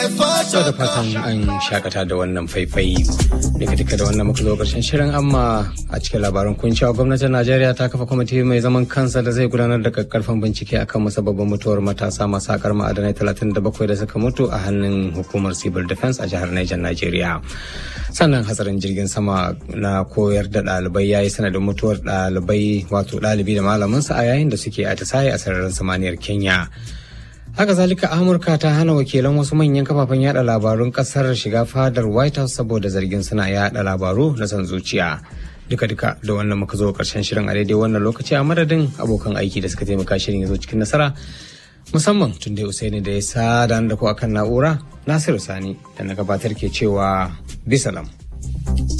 So da fatan an shakata da wannan faifai duka duka da wannan muka zo karshen shirin amma a cikin labaran kun cewa gwamnatin Najeriya ta kafa kwamiti mai zaman kansa da zai gudanar da kakkarfan bincike akan musabbabin mutuwar matasa masu sakar ma'adanai 37 da suka mutu a hannun hukumar civil defense a jihar Niger Najeriya. Sannan hatsarin jirgin sama na koyar da ɗalibai ya yi sanadin mutuwar ɗalibai wato ɗalibi da malaminsa a yayin da suke atisaye a sararin samaniyar Kenya. haka zalika amurka ta hana wakilan wasu manyan kafafen yada labarun kasar shiga fadar white house saboda zargin suna yada labaru na san zuciya duka duka da wannan muka zo karshen shirin a daidai wannan lokaci a madadin abokan aiki da suka taimaka shirin ya zo cikin nasara musamman tun da usaini da ya sada da ku akan na'ura nasiru sani da na gabatar ke cewa bisalam